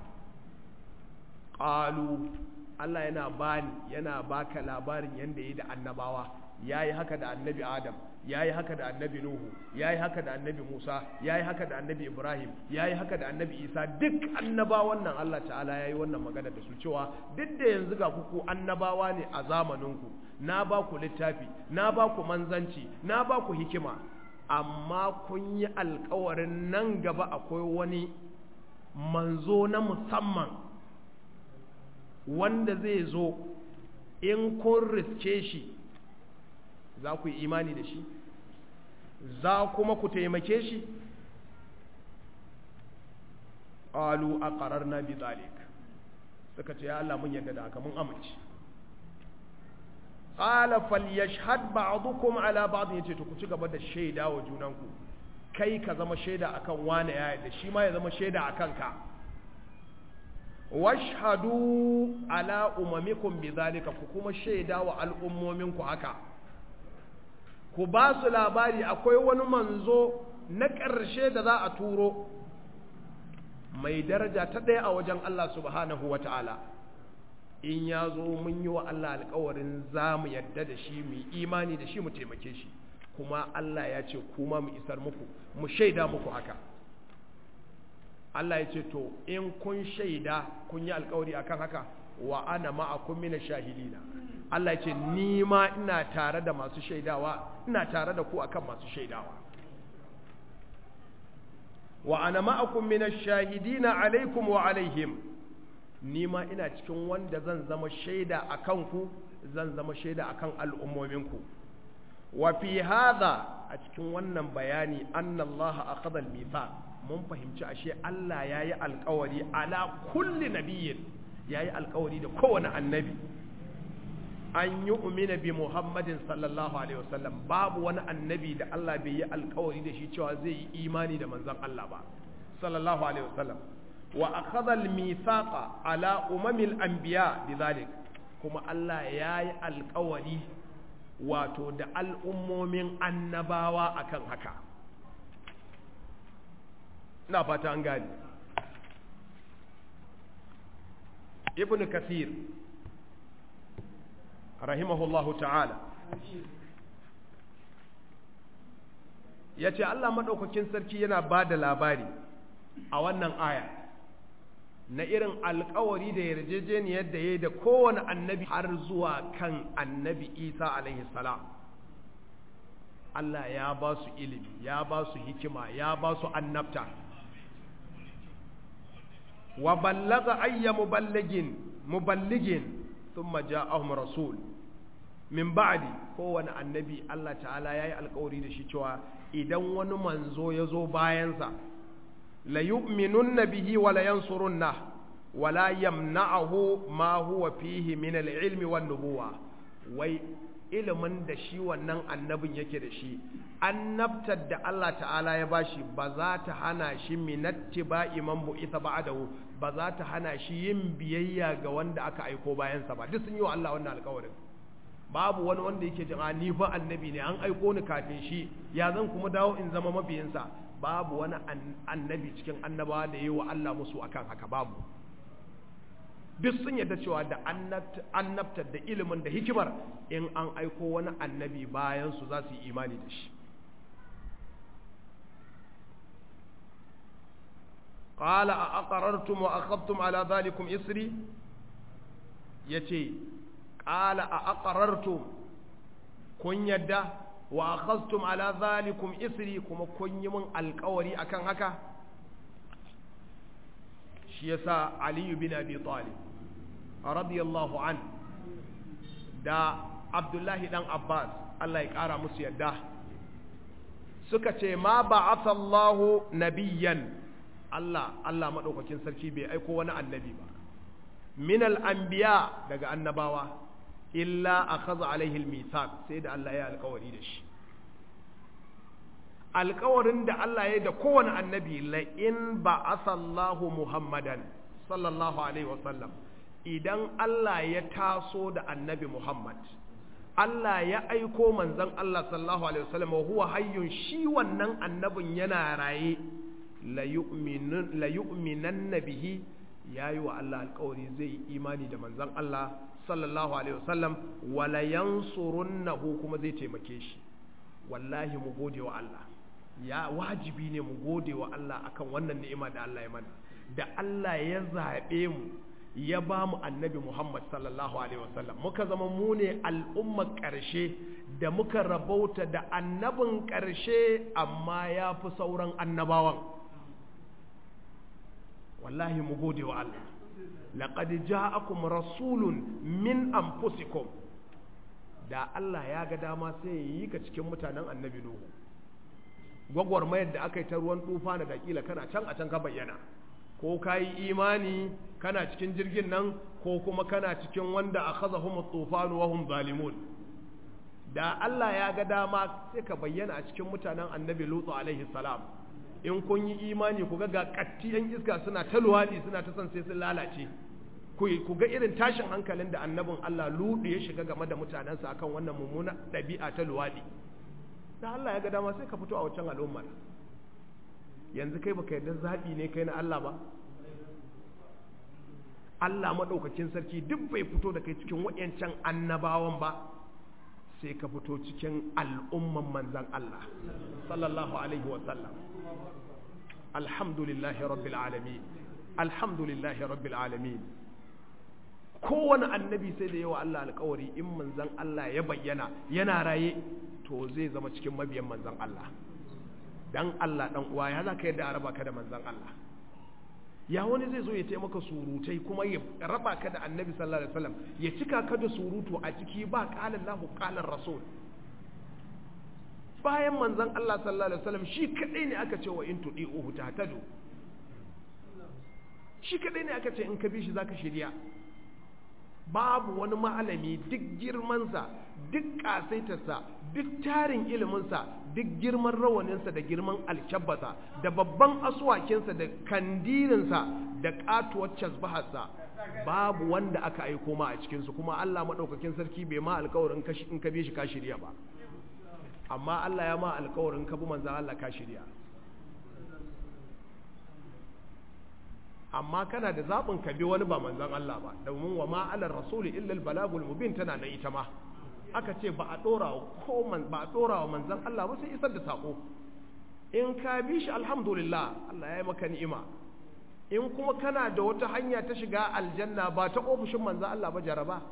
qalu Allah yana bani yana baka labarin yanda yi da annabawa yayi haka da annabi Adam yayi haka da annabi Nuhu yayi haka da annabi Musa yayi haka da annabi Ibrahim yayi haka da annabi Isa duk annabawan nan Allah ta'ala yayi wannan magana da su cewa duk da yanzu ga ku annabawa ne a zamaninku na ba ku littafi na ba ku manzanci na ba ku hikima amma kun yi alkawarin nan gaba akwai wani manzo na musamman wanda zai zo in kun riske shi za ku yi imani da shi za kuma ku taimake shi ƙalu a ƙarar na bi zalik suka ce ya Allah mun yadda da haka mun amince ƙala falyashhad ba'dukum ala ba'd yace to ku ci gaba da shaida wa junanku kai ka zama shaida akan wani ya yadda shi ma ya zama shaida akan ka washhadu ala umamikum bidhalika ku kuma shaida wa al'ummominku haka ku ba su labari akwai wani manzo na ƙarshe da za a turo mai daraja ta ɗaya a wajen Allah subhanahu wa ta'ala in ya zo mun yi wa Allah alkawarin za mu yadda da shi mu imani da shi mu taimake shi kuma Allah ya ce kuma mu isar muku mu shaida muku haka Allah ya ce to in kun shaida kun yi alkawari akan haka wa ana ma'akum mina shahidina Allah ya ce ni ma ina tare da masu shaidawa ina tare da ku akan masu shaidawa wa ana ma'akum mina shahidina alaikum wa alaihim ni ma ina cikin wanda zan zama shaida akan ku zan zama shaida akan al'ummominku wa fi hadha a cikin wannan bayani annallaha akhadha al-mithaq mun fahimci ashe Allah ya yi alkawari ala kulli nabiyyin ya yi alkawari da kowane annabi an yi umina bi muhammadin sallallahu alaihi wasallam babu wani annabi da Allah bai yi alkawari da shi cewa zai yi imani da manzon Allah ba sallallahu alaihi wasallam wa akhadha al-mithaqa ala umamil anbiya bidhalik kuma Allah ya yi alkawari wato da al'ummomin annabawa akan haka ina fata an gani ibn kathir rahimahullahu ta'ala ya ce Allah maɗaukakin sarki yana ba da labari a wannan aya na irin alkawari da yarjejeniyar da ya yi da kowane annabi har zuwa kan annabi isa alaihi salam Allah ya ba su ilimi ya ba su hikima ya ba su annabta wa ballaga ayya muballigin muballigin thumma ja'ahum rasul min ba'di kowane annabi Allah ta'ala yayi alƙawari da shi cewa idan wani manzo ya zo bayansa la yu'minunna bihi wa la yansurunna wa la yamna'ahu ma huwa fihi min al-ilmi wan nubuwa wai ilimin da shi wannan annabin yake da shi annabtar da Allah ta'ala ya bashi ba za ta hana shi minatti ba iman bu'itha ba'dahu ba za ta hana shi yin biyayya ga wanda aka aiko bayansa ba duk sun yi wa Allah wannan alƙawarin babu wani wanda yake jin ni fa annabi ne an aiko ni kafin shi ya zan kuma dawo in zama mabiyinsa babu wani annabi cikin annabawa da yi wa Allah musu akan haka babu duk sun yadda cewa da annabtar da ilimin da hikimar in an aiko wani annabi bayan su za su yi imani da shi qala a aqarartum wa akhadtum ala dhalikum isri yace qala a aqarartum kun yadda wa akhadtum ala dhalikum isri kuma kun yi min alƙawari akan haka shi yasa Ali bin Abi Talib radiyallahu an da Abdullahi dan Abbas Allah ya kara musu yadda suka ce ma ba'athallahu nabiyyan Allah Allah madaukakin sarki bai aiko wani annabi ba min al-anbiya daga annabawa illa akhadha alaihi al-mithaq sai da Allah ya alƙawari da shi alkawarin da Allah ya da kowane annabi la'in ba asallahu Muhammadan sallallahu Alaihi wasallam idan Allah ya taso da annabi Muhammad Allah ya aiko manzan Allah sallallahu Alaihi wasallam huwa hayyun shi wannan annabin yana raye la yu'minan nabihi ya yi wa Allah alkawari zai yi imani da manzan Allah sallallahu Alaihi wasallam wala yansurunnahu kuma zai taimake shi wallahi mu gode wa Allah ya wajibi ne mu gode wa Allah akan wannan ni'ima da Allah ya mana da Allah ya zaɓe mu ya ba mu annabi Muhammad sallallahu alaihi wasallam muka zama mu ne al'ummar ƙarshe da muka rabauta da annabin ƙarshe amma ya fi sauran annabawan wallahi mu gode wa Allah laqad ja'akum rasulun min anfusikum da Allah ya ga dama sai ya yi ka cikin mutanen annabi Nuhu gwagwarmayar da aka yi ta ruwan tufa na dakila kana can a can ka bayyana ko ka yi imani kana cikin jirgin nan ko kuma kana cikin wanda a kaza humu tufanu wa hum zalimun da Allah ya ga dama sai ka bayyana a cikin mutanen annabi Lutu alaihi salam in kun yi imani ku ga ga katti yan iska suna ta luwadi suna ta son sai sun lalace ku ga irin tashin hankalin da annabin Allah Lutu ya shiga game da mutanensa akan wannan mummuna ɗabi'a ta luwadi da Allah ya ga dama sai ka fito a wancan al'ummar yanzu kai baka yarda zaɓi ne kai na Allah ba Allah maɗaukakin sarki duk bai fito da kai cikin waɗancan annabawan ba sai ka fito cikin al'umman manzan Allah sallallahu alaihi wasallam alhamdulillahi rabbil alamin alhamdulillahi rabbil alamin kowane annabi sai da yawa Allah alkawari in manzan Allah ya bayyana yana raye to zai zama cikin mabiyan manzan Allah dan Allah dan uwa ya za ka yadda a raba ka da manzan Allah ya wani zai zo ya taimaka surutai kuma ya raba ka da annabi sallallahu alaihi wasallam ya cika ka da surutu a ciki ba qalan lahu qalan rasul bayan manzan Allah sallallahu alaihi wasallam shi kadai ne aka ce wa in tudi'uhu tahtadu shi kadai ne aka ce in ka bi shi zaka shirya babu wani malami duk girmansa duk ƙasaitarsa duk tarin iliminsa duk girman rawaninsa da girman alkyabbasa da babban asuwakinsa da kandirinsa da ƙatuwar casbaharsa babu wanda aka aiko ma a cikinsu kuma Allah maɗaukakin sarki bai ma alkawarin in ka bi shi ka shirya ba amma Allah ya ma alkawarin ka bi manzan Allah ka shirya amma kana da zaɓin ka bi wani ba manzan Allah ba domin wa ma'alar rasuli illal balagul mubin tana na ita ma aka ce ba a ɗora ko ba a ɗora wa manzan Allah ba sai isar da saƙo in ka bi shi alhamdulillah Allah ya yi maka ni'ima in kuma kana da wata hanya ta shiga aljanna ba ta ofishin manzan Allah ba jaraba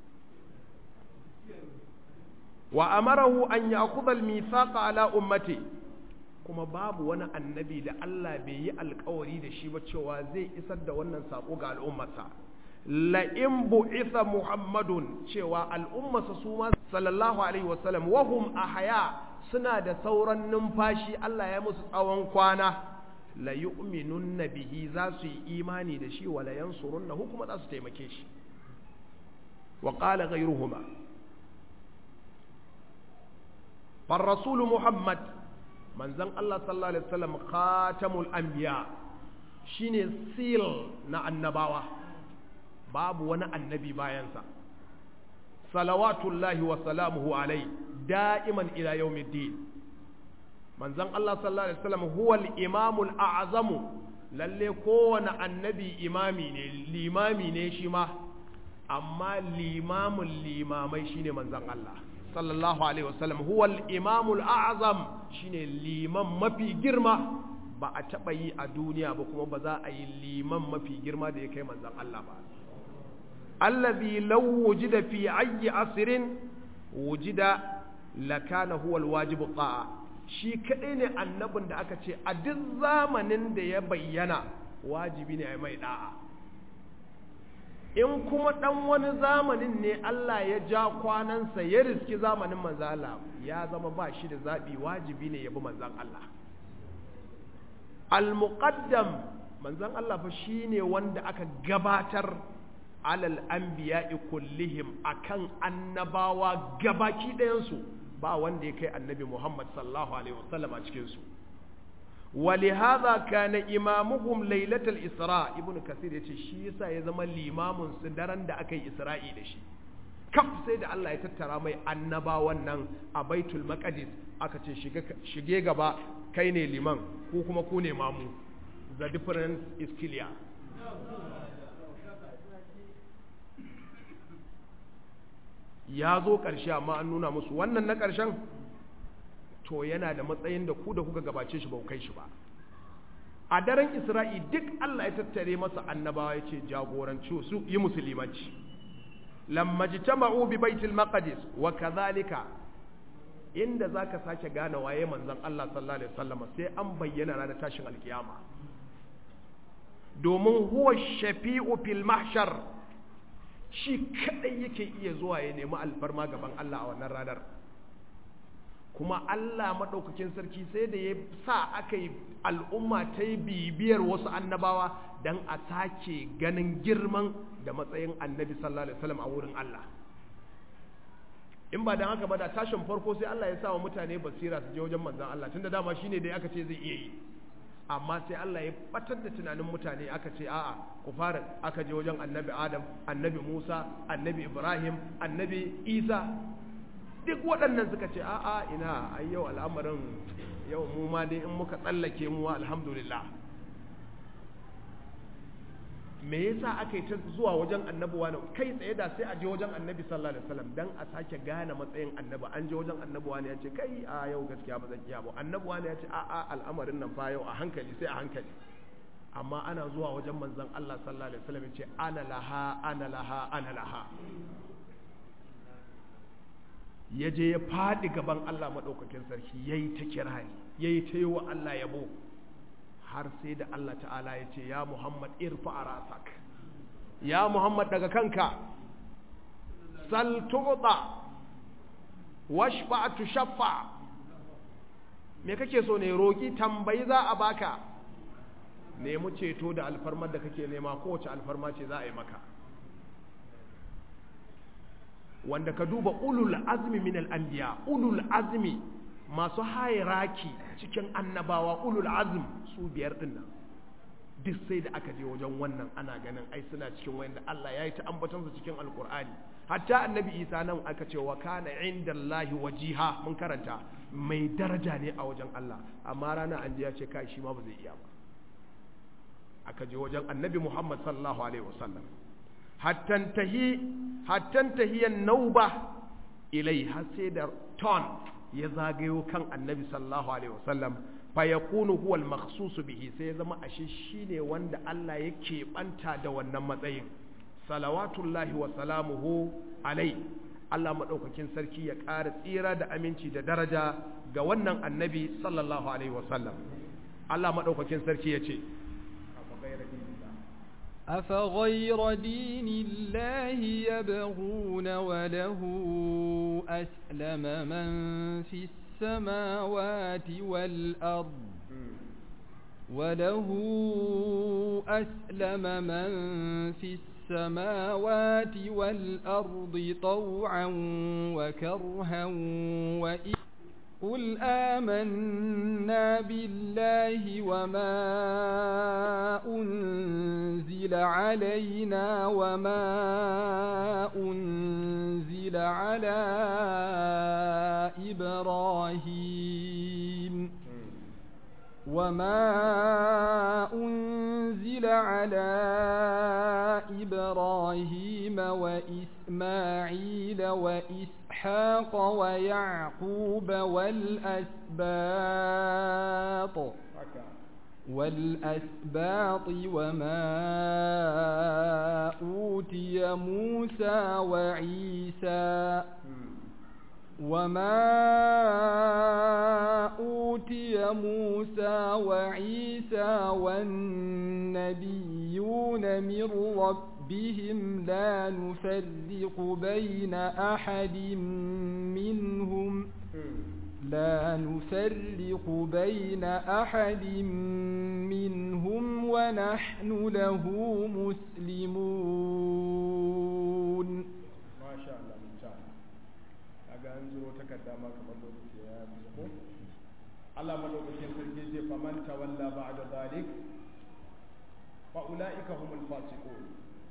wa amarahu an ya'khudha al-mithaqa ala ummati kuma babu wani annabi da Allah bai yi alkawari da shi ba cewa zai isar da wannan sako ga al'ummarsa la in bu'itha muhammadun cewa al'ummarsa su ma sallallahu alaihi wasallam wahum ahya suna da sauran numfashi Allah ya musu tsawon kwana la yu'minunna bihi za su yi imani da shi wala yansurunnahu kuma za su taimake shi wa qala ghayruhuma far rasul muhammad manzon Allah sallallahu alaihi wasallam khatamul anbiya shine seal na annabawa babu wani annabi bayansa salawatullahi wa salamuhu alai da'iman ila yawmiddin manzon Allah sallallahu alaihi wasallam huwa al-imamul a'zamu lalle kowane annabi imami ne limami ne shi ma amma limamul limamai shine manzon Allah sallallahu alaihi wasallam huwa al-imamul a'zam shine liman mafi girma ba a taba yi a duniya ba kuma ba za a yi liman mafi girma da ya kai manzon Allah ba allazi law wujida fi ayyi asrin wujida lakana huwa alwajibu ta'a shi kadai ne annabin da aka ce a duk zamanin da ya bayyana wajibi ne a mai da'a in kuma dan wani zamanin ne Allah ya ja kwanansa ya riski zamanin manzo Allah ya zama ba shi da zabi wajibi ne ya bi manzon Allah al-muqaddam manzon Allah fa shine wanda aka gabatar alal anbiya'i kullihim akan annabawa gabaki ɗayansu ba wanda ya kai annabi Muhammad sallallahu alaihi wasallam a cikin su ولهذا كان إمامهم ليلة الإسراء ابن كثير yace shi yasa ya zama limamin su daren da aka yi Isra'i da shi kaf sai da Allah ya tattara mai annabawan nan a Baitul Maqdis aka ce shige gaba kai ne liman ku kuma ku ne mamu the difference is clear ya zo ƙarshe amma an nuna musu wannan na ƙarshen to yana da matsayin da ku da kuka gabace shi ba ku kai shi ba a daren isra'i duk Allah ya tattare masa annabawa ya ce jagoranci su yi musulmanci lamma jitama'u bi baitul maqdis wa kadhalika inda zaka sake gane waye manzon Allah sallallahu alaihi wasallam sai an bayyana ranar tashin alkiyama domin huwa shafi'u fil mahshar shi kadai yake iya zuwa ya nemi alfarma gaban Allah a wannan ranar kuma Allah maɗaukakin sarki sai da ya sa aka yi al'umma ta yi bibiyar wasu annabawa don a sake ganin girman da matsayin annabi sallallahu alaihi wasallam a wurin Allah in ba don haka ba da tashin farko sai Allah ya sa wa mutane basira su je wajen manzan Allah tunda dama shine dai aka ce zai iya yi amma sai Allah ya batar da tunanin mutane aka ce a'a ku fara aka je wajen annabi Adam annabi Musa annabi Ibrahim annabi Isa duk waɗannan suka ce a'a ina ai yau al'amarin yau mu ma dai in muka tsallake mu alhamdulillah me yasa aka yi ta zuwa wajen annabi wani kai tsaye da sai a je wajen annabi sallallahu alaihi wasallam dan a sake gane matsayin annabi an je wajen annabi wani ya ce kai a yau gaskiya ba zan iya ba annabi wani ya ce a a al'amarin nan fa yau a hankali sai a hankali amma ana zuwa wajen manzon Allah sallallahu alaihi wasallam ya ce ana laha ana laha ana laha ya je ya faɗi gaban Allah maɗaukakin sarki ya yi ta kirari ya yi ta yi wa Allah yabo har sai da Allah ta'ala ya ce ya Muhammad irfa a rasak ya Muhammad daga kanka sal tuɓa washfa tu shaffa me kake so ne roƙi tambayi za a baka nemi ceto da alfarmar da kake nema kowace alfarma ce za a yi maka wanda ka duba ulul azmi min al-anbiya ulul azmi masu hayraki cikin annabawa ulul azm su biyar din nan duk sai da aka je wajen wannan ana ganin ai suna cikin wanda Allah ya yi ta ambaton su cikin alkur'ani hatta annabi Isa nan aka ce wa kana indallahi wajiha mun karanta mai daraja ne a wajen Allah amma rana an je ya ce kai shi ma ba zai iya ba aka je wajen annabi Muhammad sallallahu alaihi wasallam hattan tahiyan nauba ilai har sai da ton ya zagayo kan annabi sallallahu alaihi wasallam fa yakunu huwa al bihi sai ya zama ashe shine wanda Allah ya keɓanta da wannan matsayin salawatullahi wa salamuhu alai Allah madaukakin sarki ya ƙara tsira da aminci da daraja ga wannan annabi sallallahu alaihi wasallam Allah madaukakin sarki ya ce أفغير دين الله يبغون وله أسلم من في السماوات والأرض وله أسلم من في السماوات والأرض طوعا وكرها وإن قل آمنا بالله وما أنزل علينا وما أنزل على إبراهيم وما أنزل على إبراهيم وإسماعيل وإسحاق ويعقوب والأسباط والأسباط وما أوتي موسى وعيسى وما أوتي موسى وعيسى والنبيون من ربهم لا نفرق بين أحد منهم لا نفرق بين أحد منهم ونحن له مسلمون ما شاء الله ممتاز kaga an zuro takarda ma kamar lokaci ya biyo ko Allah madaukakin sarki ce faman tawalla ba'da zalik fa ulaika humul fasiqun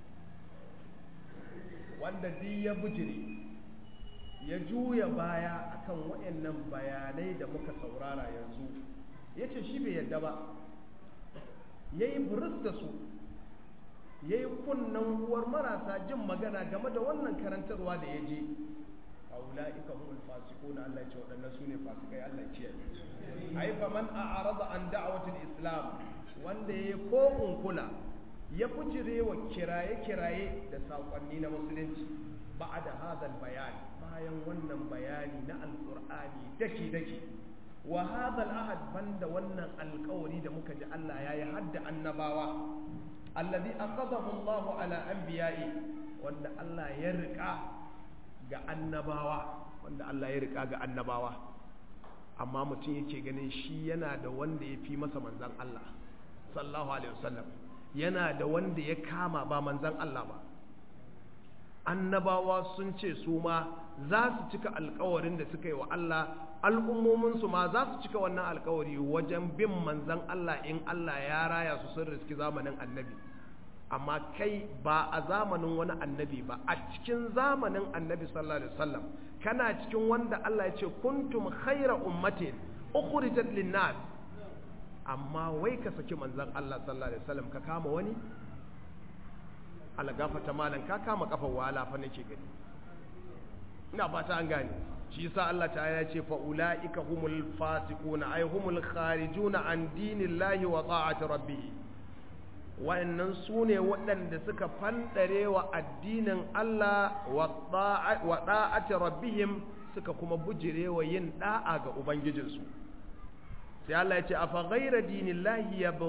wanda duk ya bujire ya juya baya akan waɗannan bayanai da muka saurara yanzu yace shi bai yadda ba yayi burus da su yayi kunnan uwar marasa jin magana game da wannan karantarwa da ya je ulaika humul fasiqun Allah ya ce waɗannan sune fasikai Allah ya kiyaye ai fa man a'rada an da'watil islam wanda yayi ko kula ya fujire wa kiraye kiraye da sakonni na musulunci ba'da hadal bayan bayan wannan bayani na alqur'ani daki daki wa hadal ahad banda wannan alƙawari da muka ji Allah yayi hadda annabawa alladhi aqadahu Allah ala anbiya'i wanda Allah ya rika ga annabawa wanda Allah ya rika ga annabawa amma mutum yake ganin shi yana da wanda ya fi masa manzan Allah sallallahu alaihi wasallam yana da wanda ya kama ba manzan Allah ba annabawa sun ce su ma za su cika alkawarin da suka yi wa Allah al'ummominsu ma za su cika wannan alkawari wajen bin manzan Allah in Allah ya raya su sun riski zamanin annabi amma kai ba a zamanin wani annabi ba a cikin zamanin annabi sallallahu alaihi wasallam kana cikin wanda Allah ya ce kuntum khaira ummatin ukhrijat linnas amma wai ka saki manzon Allah sallallahu alaihi wasallam ka kama wani Allah gafata malan ka kama kafar wala fa nake gani ina fata an gane shi yasa Allah ta'ala ya ce fa ulaika humul fasiquna ay humul kharijuna an dinillahi wa ta'ati rabbih wa'annan su ne waɗanda suka fanɗare wa addinin Allah wa ɗa'ati rabbihim suka kuma bujire wa yin ɗa'a ga Ubangijinsu sai Allah ya ce a faghaira dinillahi ya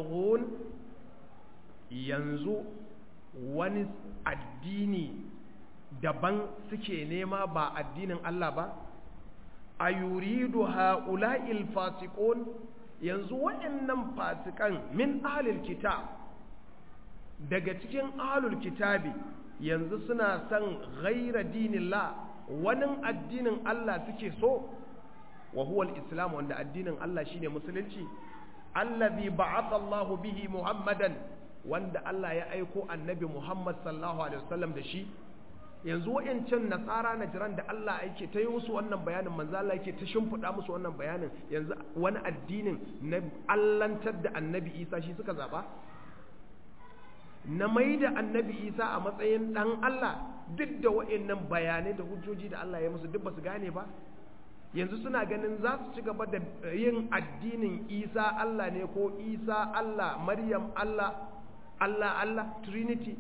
yanzu wani addini daban suke nema ba addinin Allah ba a yuridu ha'ula'il fasikon yanzu waɗannan fasikan min ahlil kitab daga cikin ahlul kitabi yanzu suna son ghaira dinillah wani addinin Allah suke so wa huwa al-islam wanda addinin Allah shine musulunci allazi ba'atha Allahu bihi Muhammadan wanda Allah ya aiko annabi Muhammad sallallahu alaihi wasallam da shi yanzu wa'ancan nasara na jiran da Allah yake ta yi musu wannan bayanin manzo Allah yake ta shimfiɗa musu wannan bayanin yanzu wani addinin na allantar da annabi Isa shi suka zaba na mai da annabi isa a matsayin ɗan Allah duk da wa'annan bayanai da hujjoji da Allah ya musu duk ba su gane ba yanzu suna ganin za su ci gaba da yin addinin isa Allah ne ko isa Allah maryam Allah Allah Allah trinity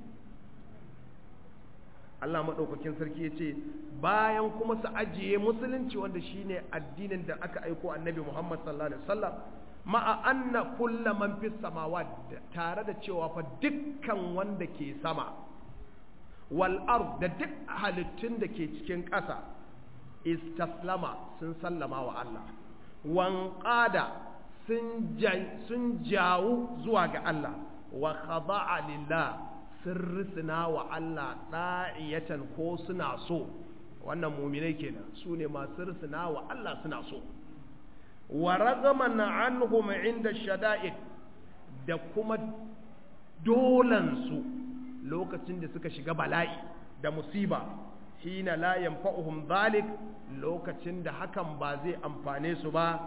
Allah maɗaukakin sarki ya ce bayan kuma su ajiye musulunci wanda shine addinin da aka aiko annabi Muhammad sallallahu alaihi wasallam ma'a anna kulla man fis samawat tare da cewa fa dukkan wanda ke sama wal ard da duk halittun da ke cikin ƙasa istaslama sun sallama wa Allah wanqada sun sun jawu zuwa ga Allah wa khada'a lillah sun risina wa Allah da'iyatan ko suna so wannan muminai kenan su ne masu risina wa Allah suna so wa ragaman anhum inda shada'id da kuma dolansu lokacin da suka shiga bala'i da musiba hina la yanfa'uhum zalik lokacin da hakan ba zai amfane su ba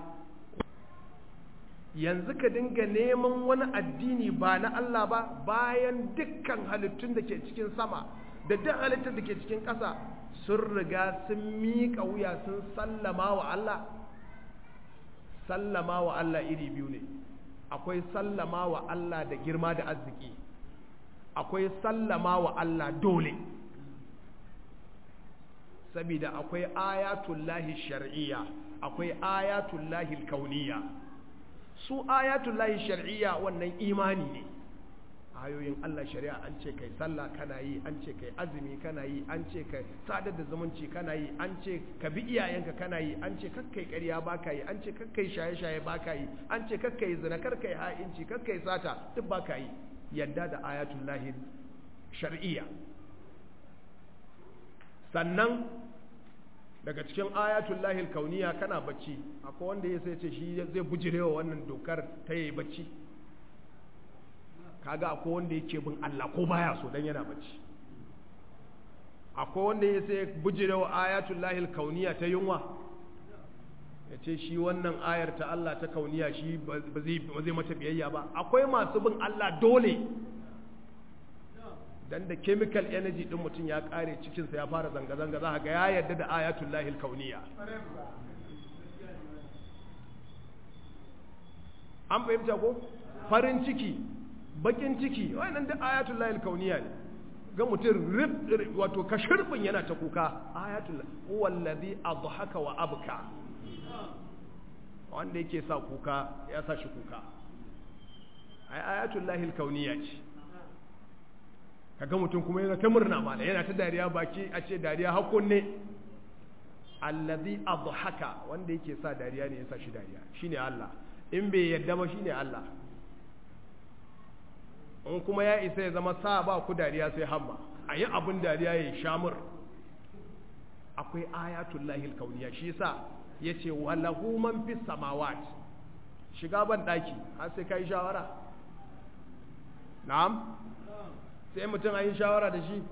yanzu ka dinga neman wani addini ba na Allah ba bayan dukkan halittun da ke cikin sama da duk halittun da ke cikin ƙasa sun riga sun miƙa wuya sun sallama wa Allah sallama wa Allah iri biyu ne akwai sallama wa Allah da girma da arziki akwai sallama wa Allah dole saboda akwai ayatullahi shar'iyya akwai ayatullahi kauniyya su ayatullahi shar'iyya wannan imani ne ayoyin Allah shari'a an ce kai sallah kana yi an ce kai azumi kana yi an ce kai sadar da zumunci kana yi an ce ka bi iyayenka kana yi an ce kakkai ƙarya baka yi an ce kakkai shaye-shaye baka yi an ce kakkai zina karkai ha'inci kakkai sata duk baka yi yadda da ayatullahi shar'iyya sannan daga cikin ayatullahi kauniya kana bacci akwai wanda ya sai ce shi zai bujirewa wannan dokar ta yi bacci kaga akwai wanda yake bin Allah ko baya so dan yana bacci akwai wanda ya sai bujirewa ayatullahi kauniya ta yunwa ya ce shi wannan ayar ta Allah ta kauniya shi ba zai mata biyayya ba akwai masu bin Allah dole dan da chemical energy din mutum ya kare cikinsa ya fara zanga-zanga za ga ya yarda da ayatul lahil kauniya an fahimta ko farin ciki bakin ciki wannan da ayatul lahil kauniya ne ga mutum wato kashirbin yana ta kuka ayatul wallazi adhaka wa abka wanda yake sa kuka ya sa shi kuka ai ayatul lahil kauniya ce kaga mutum kuma yana ta murna mala yana ta dariya baki a ce dariya hakun ne allazi adhaka wanda yake sa dariya ne yasa shi dariya shine Allah in bai yadda ba shine Allah in kuma ya isa ya zama sa ba ku dariya sai hamma a yi abin dariya ya shamur akwai ayatul lahil kauniya shi yasa yace walahu man fis samawat shiga ban daki har sai kai shawara na'am sai mutum an yi shawara da shi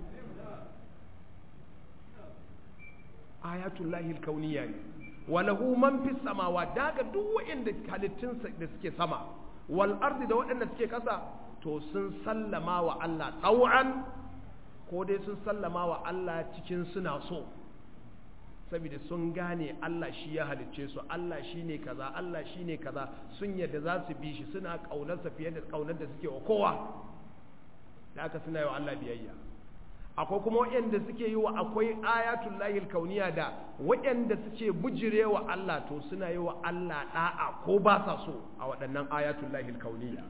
ayatul lahil kauniya ne walahu man fis samawa daga duk waɗanda halittun da suke sama wal ardi da waɗanda suke ƙasa to sun sallama wa Allah tsawon ko dai sun sallama wa Allah cikin suna so saboda sun gane Allah shi ya halicce su Allah shi ne kaza Allah shi ne kaza sun yadda za su bi shi suna ƙaunarsa fiye da ƙaunar da suke wa kowa da aka suna yi wa Allah biyayya akwai kuma waɗanda suke yi wa akwai ayatul lahil kauniya da waɗanda suke bujire wa Allah to suna yi wa Allah ɗa'a ko ba sa so a waɗannan ayatul lahil kauniya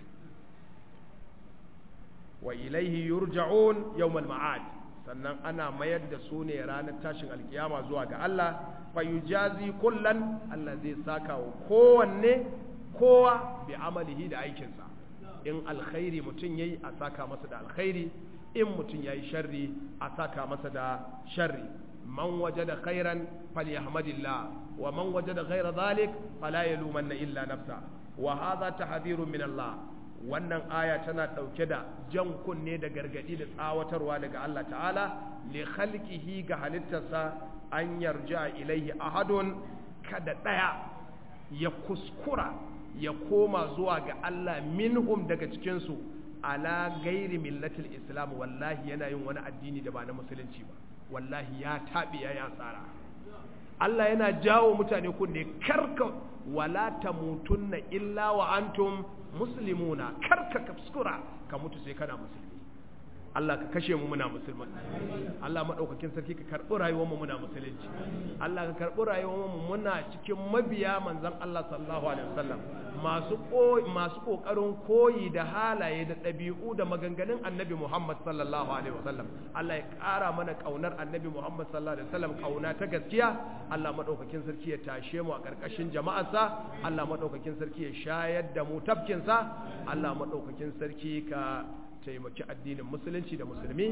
wa ilaihi yurja'un yawmal ma'ad sannan ana mayar da su ne ranar tashin alkiyama zuwa ga Allah fa yujazi kullan Allah zai saka wa kowanne kowa bi amalihi da aikinsa in alkhairi mutum yayi a saka masa da alkhairi in mutum yayi sharri a saka masa da sharri man wajada khairan falyahmadillah wa man wajada ghaira dhalik fala yalumanna illa nafsa wa hadha tahdhirun min Allah wannan aya tana dauke da jan kunne da gargadi da tsawatarwa daga Allah ta'ala li khalqihi ga halittarsa an yarja ilaihi ahadun kada daya ya kuskura ya koma zuwa ga Allah minhum daga cikinsu ala gairi millatil islam wallahi yana yin wani addini da ba na musulunci ba wallahi ya taɓi ya yi asara Allah yana jawo mutane kunne karka wala tamutunna illa wa antum muslimuna karka kuskura ka mutu sai kana musulmi Allah ka kashe mu muna musulman Allah maɗaukakin sarki ka karɓi rayuwar mu muna musulunci Allah ka karɓi rayuwar mu muna cikin mabiya manzon Allah sallallahu alaihi wasallam masu masu kokarin koyi da halaye da ɗabi'u da maganganun Annabi Muhammad sallallahu alaihi wasallam Allah ya ƙara mana kaunar Annabi Muhammad sallallahu alaihi wasallam kauna ta gaskiya Allah maɗaukakin sarki ya tashe mu a ƙarƙashin jama'arsa Allah maɗaukakin sarki ya shayar da mu tafkinsa Allah maɗaukakin sarki ka taimaki addinin musulunci da musulmi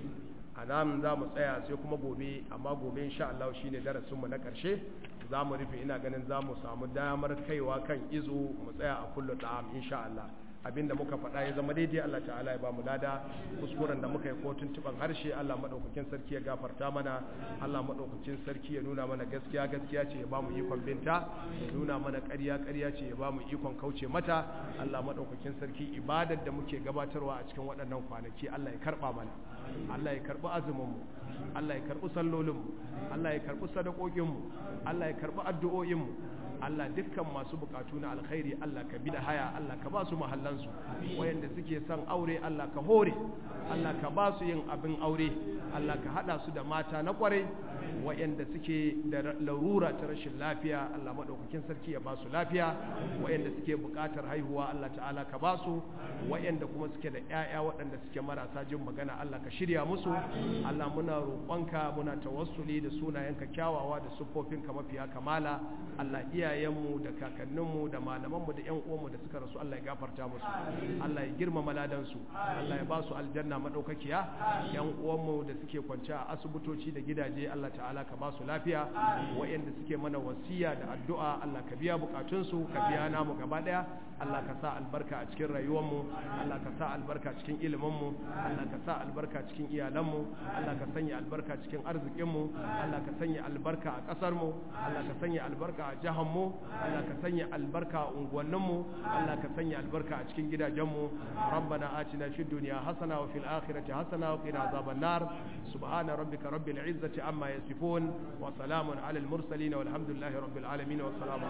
a nan za mu tsaya sai kuma gobe amma gobe insha Allah shine darasinmu na ƙarshe za mu rufe ina ganin za mu samu damar kaiwa kan izo mu tsaya a kullu da'am insha Allah abinda muka faɗa ya zama daidai Allah ta'ala ya ba mu lada kuskuren da muka yi ko tuntuban harshe Allah madaukakin sarki ya gafarta mana Allah madaukakin sarki ya nuna mana gaskiya gaskiya ce ya ba mu ikon binta ya nuna mana ƙarya ƙarya ce ya ba mu ikon kauce mata Allah madaukakin sarki ibadar da muke gabatarwa a cikin waɗannan kwanaki Allah ya karɓa mana Allah ya karɓi azumin mu Allah ya karɓi sallolin mu Allah ya karɓi sadakokin mu Allah ya karɓi addu'o'in mu Allah dukkan masu bukatu na alkhairi Allah ka bi da haya Allah ka ba su mahallansu wayanda suke son aure Allah ka hore Allah ka ba su yin abin aure Allah ka hada su da mata na kwarai wayanda suke da larura ta rashin lafiya Allah madaukakin sarki ya ba su lafiya wayanda suke bukatar haihuwa Allah ta'ala ka ba su wayanda kuma suke da ƴaƴa waɗanda suke marasa jin magana Allah ka shirya musu Allah muna roƙonka muna tawassuli da sunayenka kyawawa da siffofinka mafiya kamala Allah iyayenmu da kakanninmu da malamanmu da ƴan uwanmu da suka rasu Allah ya gafarta musu Allah ya girmama ladansu Allah ya ba su aljanna madaukakiya ƴan uwanmu da suke kwance a asibitoci da gidaje Allah ta'ala ka ba su lafiya wayanda suke mana wasiya da addu'a Allah ka biya bukatunsu ka biya namu gaba daya Allah ka sa albarka a cikin rayuwarmu Allah ka sa albarka cikin iliminmu Allah ka sa albarka cikin iyalanmu Allah ka sanya albarka cikin arzikinmu Allah ka sanya albarka a ƙasarmu Allah ka sanya albarka a jihanmu Allah ka sanya albarka a unguwanninmu Allah ka sanya albarka a cikin gidajenmu rabbana atina fid dunya hasana wa fil akhirati hasana wa qina azaban nar subhana rabbika rabbil izzati amma yasifun wa salamun alal mursalin walhamdulillahi rabbil alamin wa assalamu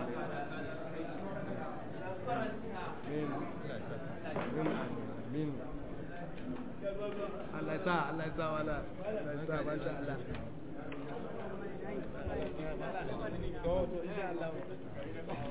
alaikum Allah ya sa Allah ya sa wala Allah ya sa masha Allah to to insha Allah